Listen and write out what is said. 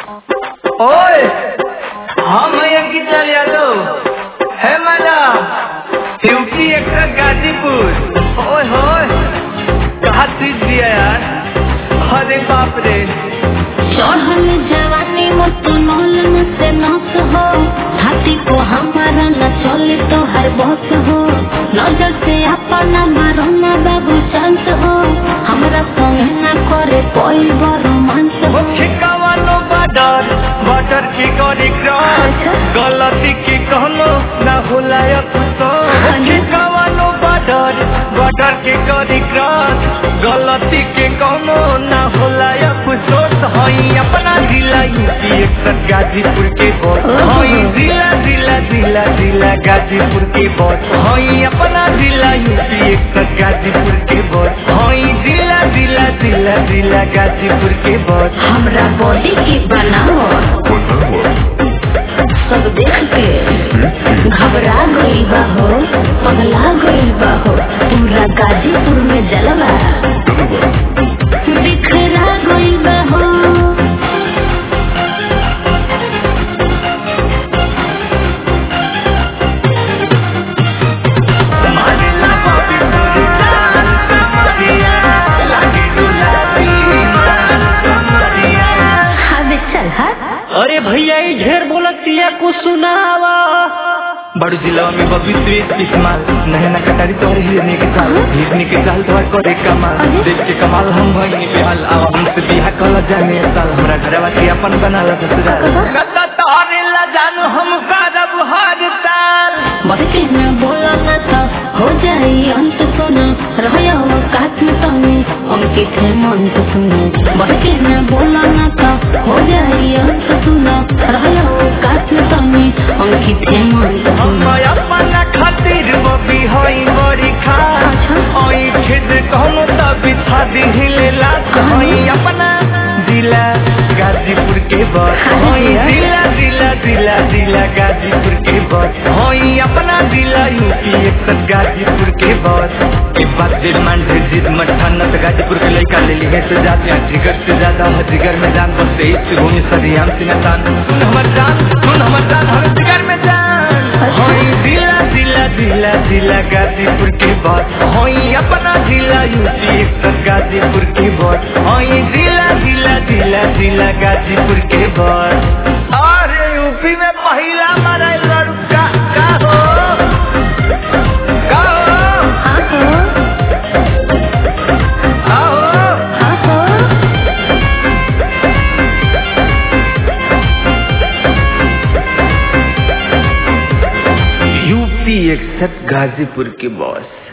ओए हम अंकित लाल यादव है मैडम यूपी एक्टर गाजीपुर ओए होए कहा चीज दिया यार अरे बाप रे चढ़ल जवानी मत नौलन से नस हो हाथी को हमारा न चले तो हर बस हो नजर से अपना मारो न बाबू चांस हो हमरा संग न करे कोई रोमांस वो हो खिकावानो बॉर्डर बॉर्डर की करी क्रॉस गलती की कहनो ना होला अफसोस वो खिकावानो बॉर्डर बॉर्डर की करी क्रॉस गलती के कहनो ना होला अफसोस हई अपना जिला यूपी एक्सर गाजीपुर के बॉस हई जिला जिला जिला जिला गाजीपुर के बॉस हई अपना जिला यूपी एक्सर गाजीपुर के बॉस हई जिला जिला जिला जिला गाजीपुर के बॉस हमरा बॉडी की बनाओ सब देख के घबरा गई बा हो पगला गई बा हो पूरा गाजीपुर में जलवा बिखरा गई बा हो मारिला बापी पूरी जान कमरिया लागी गुलाबी मान कमरिया अबे चल हट अरे भैया ये ढेर बोलतिया को सुनावा बड़ू जिला में बबी स्वीट इस्माल नहना कटारी तोहर हिरने के चाल हिरने के चाल तोहर करे कमाल अरे। देख के कमाल हम भइनी बेहाल आवा हमसे बिहा कल जाने साल हमरा घरवा के अपन बना ला ससुराल कता तोहरे ला जानू हम करब हर साल बढ़ के न बोला न तो हो जाई अंत सुनो रहो काट में तने अंकित है मन तो सुनो बढ़ के न बोला न तो हो जाई अंत सुनो रहो काट में तने अंकित है मन तो हम सुनो अपना खातिर बबी हई बड़ी खास अच्छा। हई खेद कहनो त बिछा दिहिले ला हई अपना जिला गाजीपुर के बस अरे हई जिया। जिला जिला जिला जिला गाजीपुर के बस हई अपना जिला यूपी एक गाजीपुर के बस के बाद दिल मान से जिद मठानत गाजीपुर के लड़का ले लिए से जाते हैं जिगर से ज्यादा है जिगर में जान बसते इस भूमि सरियाम सिंहतान सुन हमर जान सुन हमर जान हर जिगर में जान हई जिला जिला जिला जिला गाजीपुर के बस हई अपना जिला यूपी एक गाजीपुर के बस हई जिला जिला जिला जिला गाजीपुर के बस अरे यूपी में पहिला मारा लड़का का हो का हो हाँ हो आओ हाँ हो यूपी एक्सट गाजीपुर के बॉस